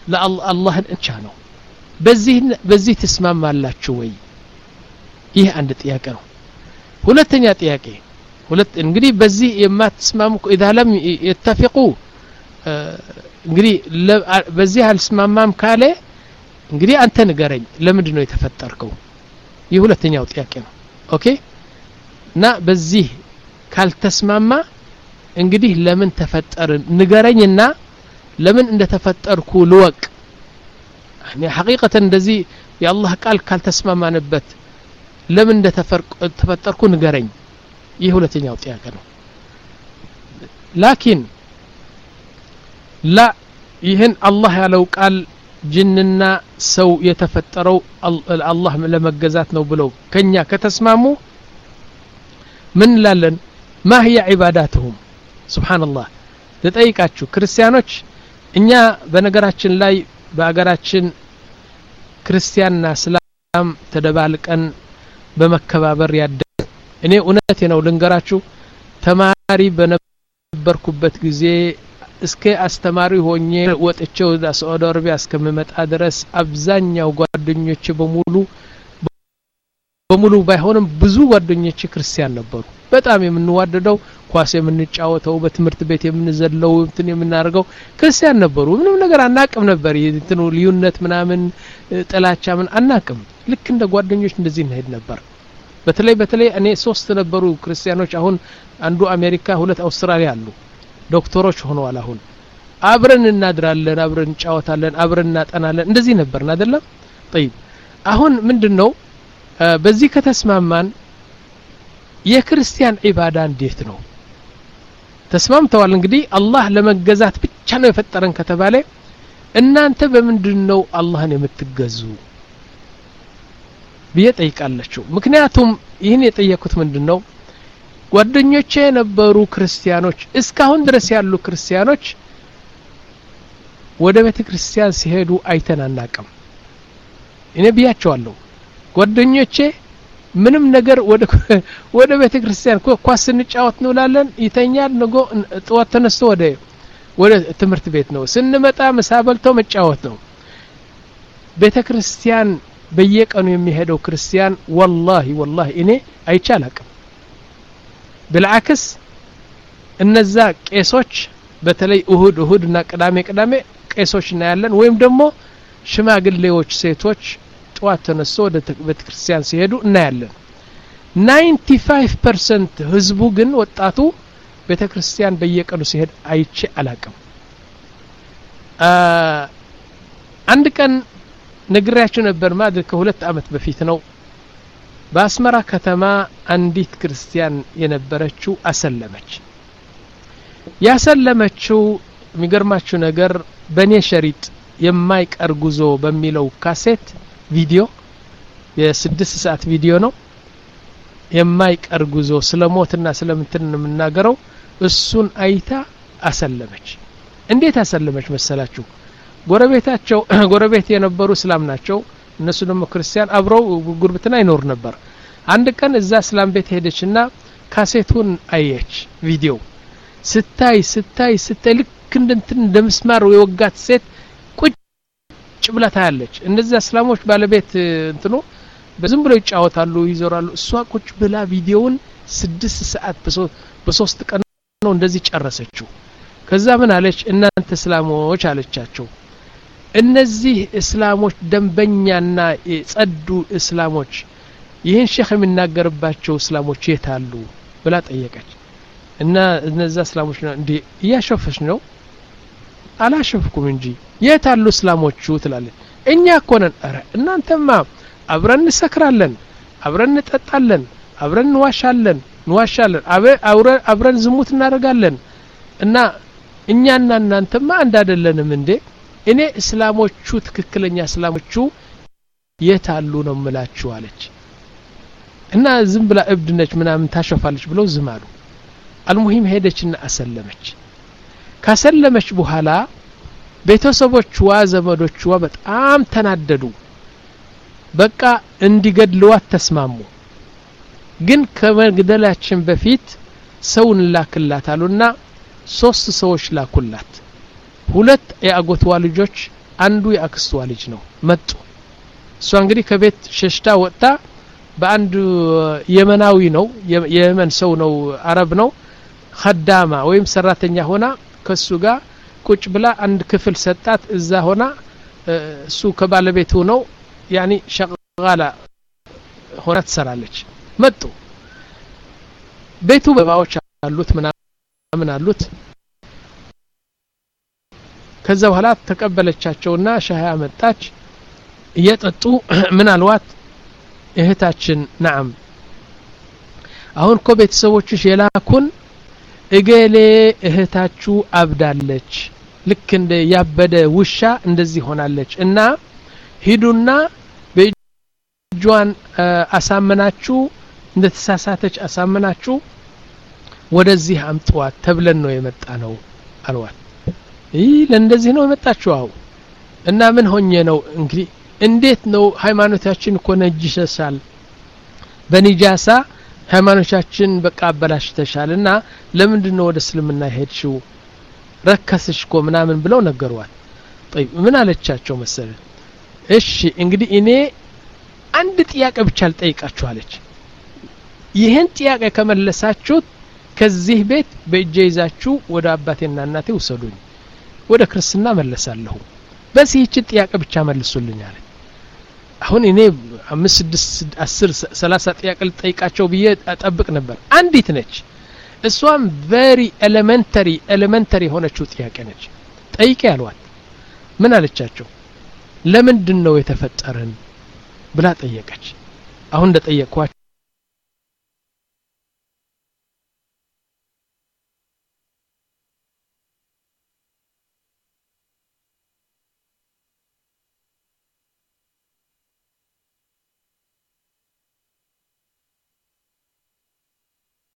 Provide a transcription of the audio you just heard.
ለአላህን እንቻ ነው በዚህ በዚህ ትስማማላችሁ ወይ ይህ አንድ ጥያቄ ነው ሁለተኛ ጥያቄ ሁለት እንግዲህ በዚህ የማትስማሙ ኢዛ ለም የተፊቁ እንግዲህ በዚህ አልስማማም ካለ እንግዲህ አንተ ንገረኝ ለምንድን ነው የተፈጠርከው ይህ ሁለተኛው ጥያቄ ነው ኦኬ እና በዚህ ካልተስማማ እንግዲህ ለምን ተፈጠርን ንገረኝና ለምን እንደተፈጠርኩ ልወቅ ሐቂቀተን እንደዚህ የአላህ ቃል ካልተስማማንበት ለምን እንደተፈጠርኩ ንገረኝ ይህ ሁለተኛው ጥያቄ ነው ላኪን ላ ይህን አላህ ያለው ቃል ጅንና ሰው የተፈጠረው አላህ ለመገዛት ነው ብለው ከኛ ከተስማሙ ምን እንላለን ማ ህየ ዒባዳትሁም ስብሓንላህ ልጠይቃችሁ ክርስቲያኖች እኛ በነገራችን ላይ በአገራችን ክርስቲያንና እስላም ተደባልቀን በመከባበር ያደ እኔ እውነቴ ነው ልንገራችሁ ተማሪ በነበርኩበት ጊዜ እስከ አስተማሪ ሆኜ ወጥቼ ወደ ሳዑዲ አረቢያ እስከምመጣ ድረስ አብዛኛው ጓደኞቼ በሙሉ በሙሉ ባይሆንም ብዙ ጓደኞቼ ክርስቲያን ነበሩ በጣም የምንዋደደው ኳስ የምንጫወተው በትምህርት ቤት የምንዘለው እንትን የምናደርገው ክርስቲያን ነበሩ ምንም ነገር አናቅም ነበር እንትኑ ልዩነት ምናምን ጥላቻ ምን አናቅም ልክ እንደ ጓደኞች እንደዚህ እንሄድ ነበር በተለይ በተለይ እኔ ሶስት ነበሩ ክርስቲያኖች አሁን አንዱ አሜሪካ ሁለት አውስትራሊያ አሉ ዶክተሮች ሆነዋል አሁን አብረን እናድራለን አብረን እንጫወታለን አብረን እናጠናለን እንደዚህ ነበርን አይደለም ጠይብ አሁን ምንድን ነው በዚህ ከተስማማን የክርስቲያን ዒባዳ እንዴት ነው ተስማምተዋል እንግዲህ አላህ ለመገዛት ብቻ ነው የፈጠረን ከተባለ እናንተ በምንድን ነው አላህን የምትገዙ ብዬ ጠይቃለችው ምክንያቱም ይህን የጠየኩት ምንድን ነው ጓደኞቼ የነበሩ ክርስቲያኖች እስካሁን ድረስ ያሉ ክርስቲያኖች ወደ ቤተ ክርስቲያን ሲሄዱ አይተን አናቅም እኔ ብያቸዋለሁ ጓደኞቼ ምንም ነገር ወደ ቤተ ክርስቲያን ኳስ ስንጫወት እንውላለን ይተኛል ንጎ ጥዋት ተነስቶ ወደ ወደ ትምህርት ቤት ነው ስንመጣ ምሳ በልቶ መጫወት ነው ቤተ ክርስቲያን በየቀኑ የሚሄደው ክርስቲያን ወላሂ ወላሂ እኔ አይቼ አላቅም ብልዓክስ እነዛ ቄሶች በተለይ እሁድ እሁድ እና ቅዳሜ ቅዳሜ ቄሶች እናያለን ወይም ደግሞ ሽማግሌዎች ሴቶች ጠዋት ተነስቶ ወደ ቤተ ክርስቲያን ሲሄዱ እናያለን 95 ፐርሰንት ህዝቡ ግን ወጣቱ ቤተ ክርስቲያን በየቀኑ ሲሄድ አይቼ አላቅም አንድ ቀን ነግሬያችሁ ነበር ማድር ከሁለት አመት በፊት ነው በአስመራ ከተማ አንዲት ክርስቲያን የነበረችው አሰለመች ያሰለመችው የሚገርማችሁ ነገር በእኔ ሸሪጥ የማይቀር ጉዞ በሚለው ካሴት ቪዲዮ የስድስት ሰዓት ቪዲዮ ነው የማይቀር ጉዞ ስለ ሞትና ስለምንትን የምናገረው እሱን አይታ አሰለመች እንዴት አሰለመች መሰላችሁ ጎረቤታቸው ጎረቤት የነበሩ እስላም ናቸው እነሱ ደግሞ ክርስቲያን አብረው ጉርብትና ይኖር ነበር አንድ ቀን እዛ እስላም ቤት ሄደችና ካሴቱን አየች ቪዲዮ ስታይ ስታይ ስታይ ልክ እንደንትን እንደ ምስማር የወጋት ሴት ቁጭ ብላ ታያለች እነዚያ እስላሞች ባለቤት እንትኑ በዝም ብለው ይጫወታሉ ይዞራሉ እሷ ቁጭ ብላ ቪዲዮውን ስድስት ሰዓት በሶስት ቀን ነው እንደዚህ ጨረሰችው ከዛ ምን አለች እናንተ እስላሞች አለቻቸው እነዚህ እስላሞች ደንበኛና የጸዱ እስላሞች ይህን ሼክ የሚናገርባቸው እስላሞች የት አሉ ብላ ጠየቀች እና እነዛ እስላሞች እንዲ እያሸፈች ነው አላሸፍኩም እንጂ የት አሉ እስላሞቹ ትላለች እኛ እኮ ነን ረ እናንተማ አብረን እንሰክራለን አብረን እንጠጣለን አብረን እንዋሻለን እንዋሻለን አብረን ዝሙት እናደርጋለን እና እኛና እናንተማ አንድ አይደለንም እንዴ እኔ እስላሞቹ ትክክለኛ እስላሞቹ የት አሉ ነው ምላችሁ አለች እና ዝም ብላ እብድ ነች ምናምን ታሸፋለች ብለው ዝም አሉ አልሙሂም ሄደችና አሰለመች ካሰለመች በኋላ ቤተሰቦችዋ ዘመዶችዋ በጣም ተናደዱ በቃ እንዲገድልዋት ተስማሙ ግን ከመግደላችን በፊት ሰው እንላክላት አሉና ሶስት ሰዎች ላኩላት ሁለት የአጎትዋ ልጆች አንዱ የአክስቷ ልጅ ነው መጡ እሷ እንግዲህ ከቤት ሸሽታ ወጥታ በአንድ የመናዊ ነው የየመን ሰው ነው አረብ ነው ከዳማ ወይም ሰራተኛ ሆና ከሱ ጋር ቁጭ ብላ አንድ ክፍል ሰጣት እዛ ሆና እሱ ከባለቤቱ ነው ያኒ ሸቃላ ሆና ትሰራለች መጡ ቤቱ በባዎች አሉት ምናምን አሉት ከዛ በኋላ ተቀበለቻቸውና ሻህ አመጣች እየጠጡ ምን አልዋት እህታችን ናም አሁን እኮ ቤተሰቦችሽ የላኩን እገሌ እህታችሁ አብዳለች ልክ እንደ ያበደ ውሻ እንደዚህ ሆናለች እና ሂዱና በእጇን አሳምናችሁ እንደ ተሳሳተች አሳምናችሁ ወደዚህ አምጥዋት ተብለን ነው የመጣ ነው አልዋት ይህ ለእንደዚህ ነው የመጣችሁ አው እና ምን ሆኜ ነው እንግዲህ እንዴት ነው ሃይማኖታችን እኮ ነጅሰሻል በኒጃሳ ሃይማኖታችን በቃ አበላሽተሻል እና ለምንድን ነው ወደ እስልምና ሄድሽው ረከስሽ እኮ ምናምን ብለው ነገሯል ጠይብ ምን አለቻቸው መሰለ እሺ እንግዲህ እኔ አንድ ጥያቄ ብቻ ልጠይቃችሁ አለች ይህን ጥያቄ ከመለሳችሁት ከዚህ ቤት በእጄ ይዛችሁ ወደ አባቴና እናቴ ውሰዱኝ ወደ ክርስትና መለሳለሁ በዚህ ይችን ጥያቄ ብቻ መልሱልኝ አለ አሁን እኔ አምስት ስድስት አስር ሰላሳ ጥያቄ ልጠይቃቸው ብዬ ጠብቅ ነበር አንዲት ነች እሷም ቨሪ ኤሌመንተሪ ኤሌመንተሪ የሆነችው ጥያቄ ነች ጠይቄ ያሏት ምን አለቻቸው ለምንድን ነው የተፈጠርን ብላ ጠየቀች አሁን እንደ ጠየቅኳቸው